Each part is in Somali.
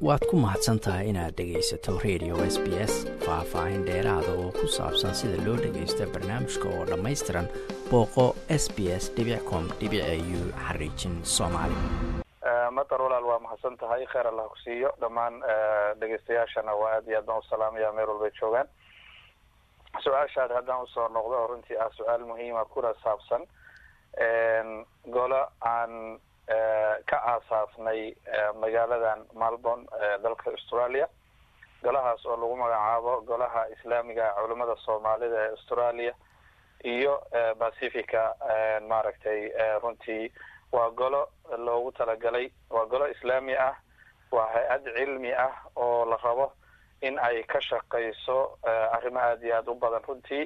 waad ku mahadsan tahay inaad dhegaysato radio s b s faah-faahin dheeraada oo ku saabsan sida loo dhagaysta barnaamijka oo dhammaystiran booqo s b s com u xariijin soomaali matar walaal waa mahadsan tahay kheer allah ku siiyo dhammaan dhegeystayaashana waa aad iyo aad baan u salaamaya meel walbay joogaan su-aashaad haddaan usoo noqdo oo runtii ah su-aal muhiima kuna saabsan golo aan ka aasaasnay magaaladan melbourne dalka australia golahaas oo lagu magacaabo golaha islaamiga culimada soomaalida ee australia iyo pacifica maaragtay runtii waa golo loogu talagalay waa golo islaami ah waa hay-ad cilmi ah oo la rabo in ay ka shaqayso arrimo aada iyo aada u badan runtii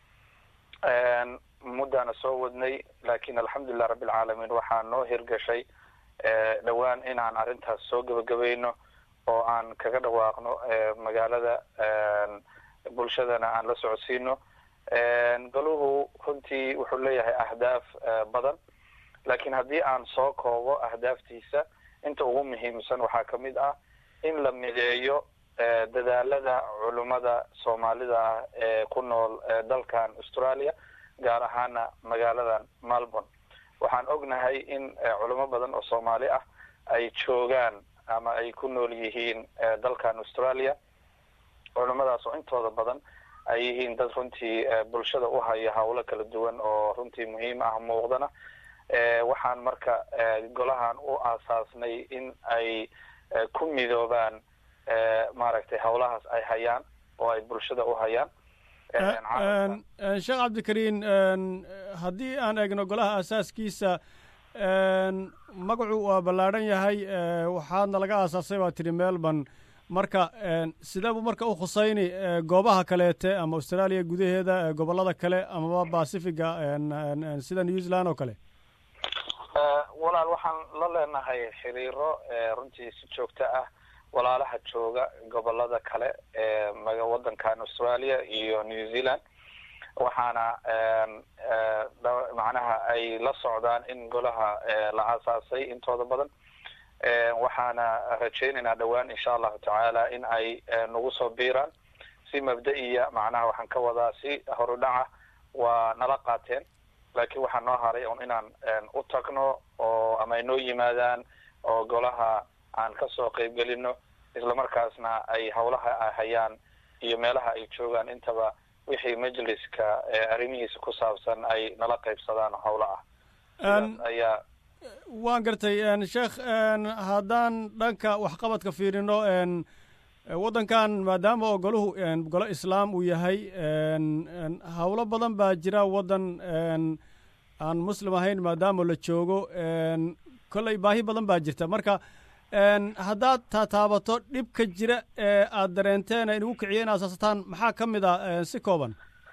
muddaana soo wadnay lakin alxamdulilah rabbi alcaalamiin waxaa noo hirgashay dhowaan inaan arrintaas soo gebagabayno oo aan kaga dhawaaqno magaalada bulshadana aan la socodsiino goluhu runtii wuxuu leeyahay ahdaaf badan lakin haddii aan soo koobo ahdaaftiisa inta ugu muhiimsan waxaa kamid ah in la mideeyo dadaalada culimada soomaalida ah ee ku nool dalkan australia gaar ahaana magaaladan melbourne waxaan ognahay in culimo badan oo soomaali ah ay joogaan ama ay ku nool yihiin dalkan australia culimadaas oo intooda badan ay yihiin dad runtii bulshada u haya hawlo kala duwan oo runtii muhiim ah muuqdana waxaan marka golahan u aasaasnay in ay ku midoobaan maaragtay hawlahaas ay hayaan oo ay bulshada u hayaan sheekh cabdikariin haddii aan eegno golaha asaaskiisa magacu waa ballaadhan yahay waxaadna laga aasaasay waa tidhi melbourne marka sidee buu marka u khusayni goobaha kaleete ama australia gudaheeda gobollada kale amaba pacifiga sida new zealand oo kale walaal waxaan la leenahay xiriiro runtii si joogto ah walaalaha jooga gobolada kale ee wadankan australia iyo new zealand waxaana macnaha ay la socdaan in golaha la aasaasay intooda badan waxaana rajaynaynaa dhowaan insha allahu tacaala in ay nagu soo biiraan si mabda-iya macnaha waxaan ka wadaa si horudhaca waa nala qaateen laakiin waxaa noo haray un inaan u tagno oo ama ay noo yimaadaan oo golaha aan kasoo qeybgelino islamarkaasna ay hawlaha hayaan iyo meelaha ay joogaan intaba wixii majliska arrimihiisa ku saabsan ay nala qaybsadaan hawlo ah ayaa waan gartay sheekh haddaan dhanka waxqabadka fiirino waddankan maadaama oo golahu golo islaam uu yahay hawlo badan baa jira waddan aan muslim ahayn maadaama la joogo kolley baahi badan baa jirta marka haddaad taataabato dhibka jira ee aada dareenteen inugu kiciya in asaasataan maxaa ka mid ah si kooban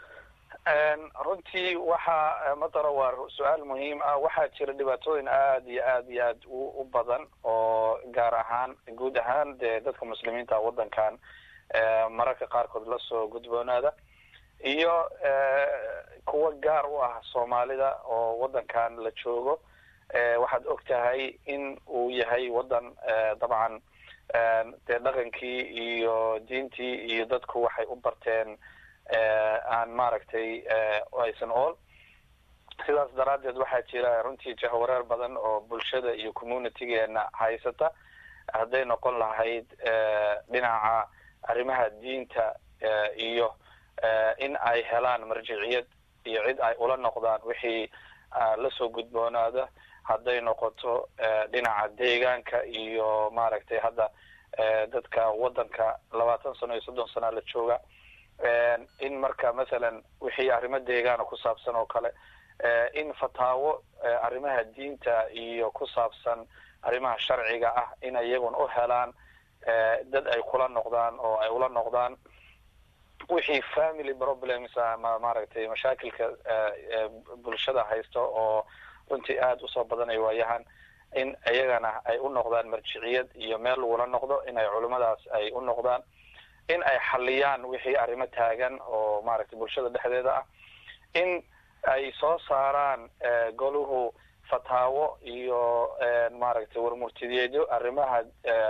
runtii waxaa matara waa su-aal muhiim ah waxaa jira dhibaatooyin aada iyo aad iyo aad u badan oo gaar ahaan guud ahaan dee dadka muslimiinta waddankan mararka qaarkood lasoo gudboonaada iyo kuwa gaar u ah soomaalida oo waddankan la joogo waxaad og tahay in uu yahay waddan dabcan dee dhaqankii iyo diintii iyo dadku waxay u barteen aan maaragtay aysan ool sidaas daraaddeed waxaa jira runtii jahwareer badan oo bulshada iyo communitygeena haysata hadday noqon lahayd dhinaca arrimaha diinta iyo in ay helaan marjiciyad iyo cid ay ula noqdaan wixii lasoo gudboonaada hadday noqoto dhinaca deegaanka iyo maaragtay hadda dadka waddanka labaatan sano iyo soddon sana la jooga in marka masalan wixii arrimo deegaana ku saabsan oo kale in fataawo arrimaha diinta iyo ku saabsan arrimaha sharciga ah in iyaguna u helaan dad ay kula noqdaan oo ay ula noqdaan wixii family problems ama maaragtay mashaakilka bulshada haysto oo runtii aada usoo badanay waayahan in iyagana ay u noqdaan marjiciyad iyo meel lagula noqdo in ay culimadaas ay u noqdaan in ay xaliyaan wixii arrimo taagan oo maaragtay bulshada dhexdeeda ah in ay soo saaraan goluhu fataawo iyo maaragtay warmurtideedyo arrimaha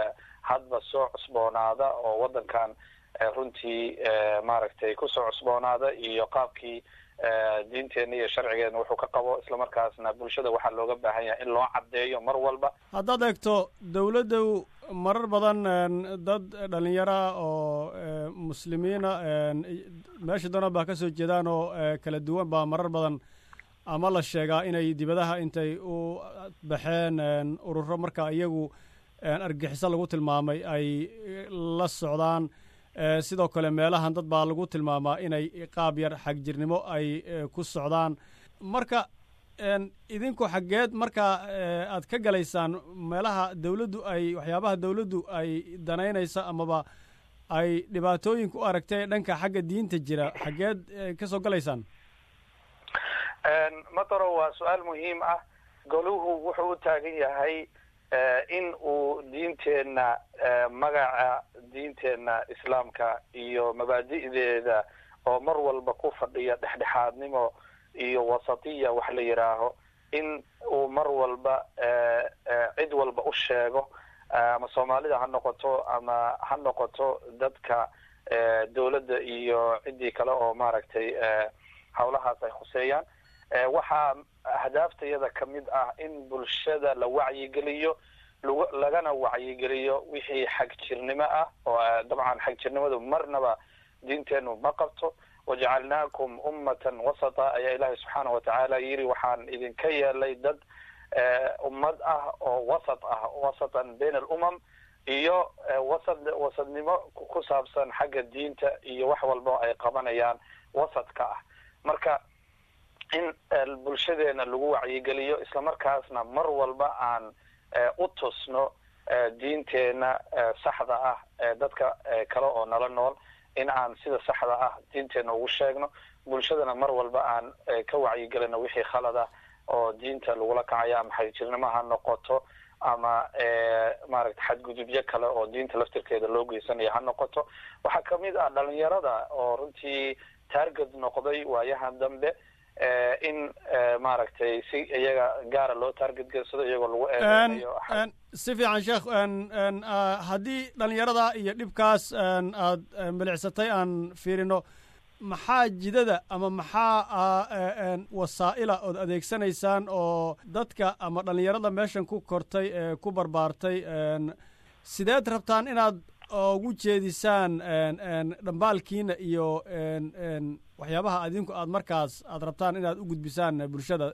hadba soo cusboonaada oo waddankan runtii maaragtay kusoo cusboonaada iyo qaabkii diinteena iyo sharcigeena wuxuu ka qabo islamarkaasna bulshada waxaa looga baahan yahay in loo caddeeyo mar walba haddaad eegto dawladdu marar badan dad dhalinyara oo muslimiina meesha doona baa ka soo jeedaan oo kala duwan baa marar badan ama la sheegaa inay dibadaha intay u baxeen ururo marka iyagu argixiso lagu tilmaamay ay la socdaan sidoo kale meelahan dad baa lagu tilmaamaa inay qaab yar xagjirnimo ay ku socdaan marka idinku xaggeed marka aad ka galaysaan meelaha dawladdu ay waxyaabaha dawladdu ay danaynaysa amaba ay dhibaatooyinka u aragtay dhanka xagga diinta jira xaggeed ka soo galaysaan mataro waa su-aal muhiim ah goluhu wuxuu u taagan yahay in uu diinteenna magaca diinteenna islaamka iyo mabaadi'deeda oo mar walba ku fadhiya dhexdhexaadnimo iyo wasatiya wax la yidhaaho in uu mar walba cid walba u sheego ama soomaalida ha noqoto ama ha noqoto dadka dawladda iyo ciddii kale oo maaragtay hawlahaas ay khuseeyaan waxaa ahdaafteeda ka mid ah in bulshada la wacyigeliyo lagana wacyigeliyo wixii xagjirnimo ah oo dabcan xagjirnimadu marnaba diinteenu ma qabto wajacalnaakum ummatan wasata ayaa ilaahay subxaana watacaala yidhi waxaan idinka yeelay dad ummad ah oo wasat ah wasatan bain alumam iyo wasad wasadnimo ku saabsan xagga diinta iyo wax walba ay qabanayaan wasadka ah marka in bulshadeena lagu wacyigeliyo islamarkaasna mar walba aan u tusno diinteena saxda ah dadka kale oo nala nool in aan sida saxda ah diinteena ugu sheegno bulshadana mar walba aan ka wacyigelino wixii khalad ah oo diinta lagula kacayo ama xagjirnimo ha noqoto ama maaragta xadgudubyo kale oo diinta laftirkeeda loo geysanayo ha noqoto waxaa kamid ah dhalinyarada oo runtii target noqday waayahan dambe in maaragtay si iyaga gaara loo target geysado iyagoo lagu eedeeyo si fiican sheekh haddii dhalinyarada iyo dhibkaas aad milicsatay aan fiirino maxaa jidada ama maxaa wasaa'ila ood adeegsanaysaan oo dadka ama dhalinyarada meeshan ku kortay ee ku barbaartay sideed rabtaan inaad ugu jeedisaan dhambaalkiina iyo waxyaabaha adinku aad markaas aad rabtaan inaad u gudbisaan bulshada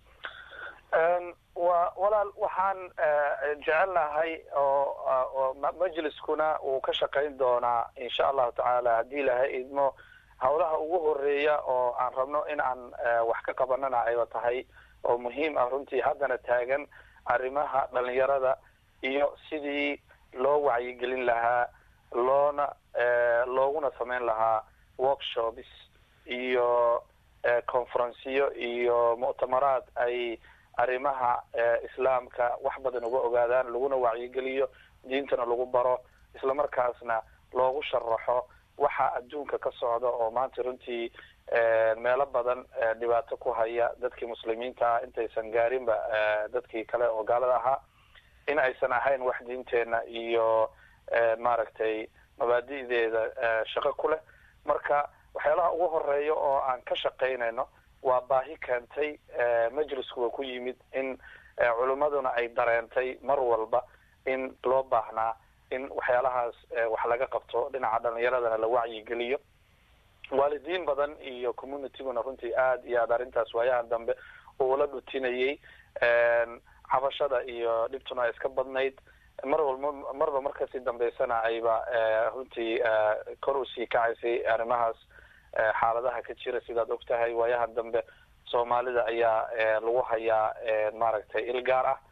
wa walaal waxaan jecelnahay oo majliskuna uu ka shaqayn doonaa insha allahu tacaala haddii ilahay idmo hawlaha ugu horeeya oo aan rabno in aan wax ka qabanana ayba tahay oo muhiim ah runtii haddana taagan arrimaha dhalinyarada iyo sidii loo wacyigelin lahaa loona looguna samayn lahaa workshops iyo conferenciyo iyo mu'tamaraad ay arrimaha islaamka wax badan uga ogaadaan laguna wacyigeliyo diintana lagu baro islamarkaasna loogu sharaxo waxa adduunka ka socda oo maanta runtii meelo badan dhibaato ku haya dadkii muslimiinta ah intaysan gaarinba dadkii kale oo gaalada ahaa in aysan ahayn wax diinteena iyo maaragtay mabaadi'deeda shaqo ku leh marka waxyaalaha ugu horeeya oo aan ka shaqaynayno waa baahi keentay majliskuwa ku yimid in culimmaduna ay dareentay mar walba in loo baahnaa in waxyaalahaas wax laga qabto dhinaca dhalinyaradana la wacyigeliyo waalidiin badan iyo communityguna runtii aad iyo aad arrintaas waayahan dambe uula dhutinayay cabashada iyo dhibtuna ay iska badnayd mar walba marba markasii dambeysana ayba runtii kor usii kacaysay arrimahaas xaaladaha ka jira sidaad og tahay waayahan dambe soomaalida ayaa lagu hayaa maaragtay il gaar ah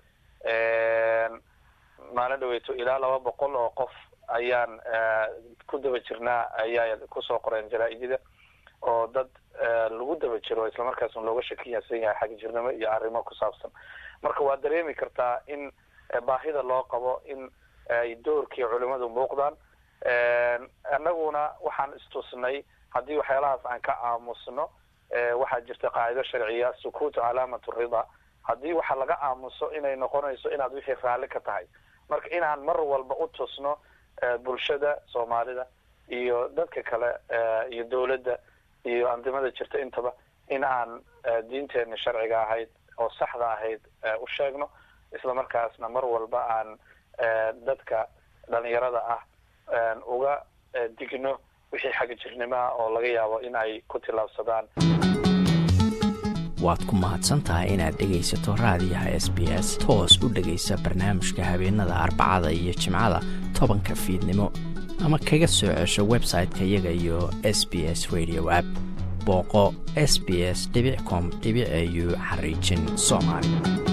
maalin dhaweyto ilaa laba boqol oo qof ayaan ku daba jirnaa ayaa kusoo qoreen jaraa-idida oo dad lagu daba jiro islamarkaasna looga shakiyasan yahay xagjirnimo iyo arrimo ku saabsan marka waa dareemi kartaa in baahida loo qabo in ay doorkii culimadu muuqdaan annaguna waxaan istusnay haddii waxyaalahaas aan ka aamusno waxaa jirta qaacido sharciya sukuutu calaamat rida haddii waxa laga aamuso inay noqonayso inaad wixii raalli ka tahay marka inaan mar walba u tusno bulshada soomaalida iyo dadka kale iyo dawladda iyo andimada jirta intaba in aan diinteena sharciga ahayd oo saxda ahayd u sheegno isla markaasna mar walba aan dadka dhalinyarada ah uga digno wixii xagga jirnimaha oo laga yaabo in ay ku tillaabsadaan waad ku mahadsantahay inaad dhegaysato raadiyaha s b s toos u dhegaysa barnaamijka habeenada arbacada iyo jimcada tobanka fiidnimo ama kaga soo cesho website-ka iyaga iyo s b s radio app booqo s b s com au xariijin soomaali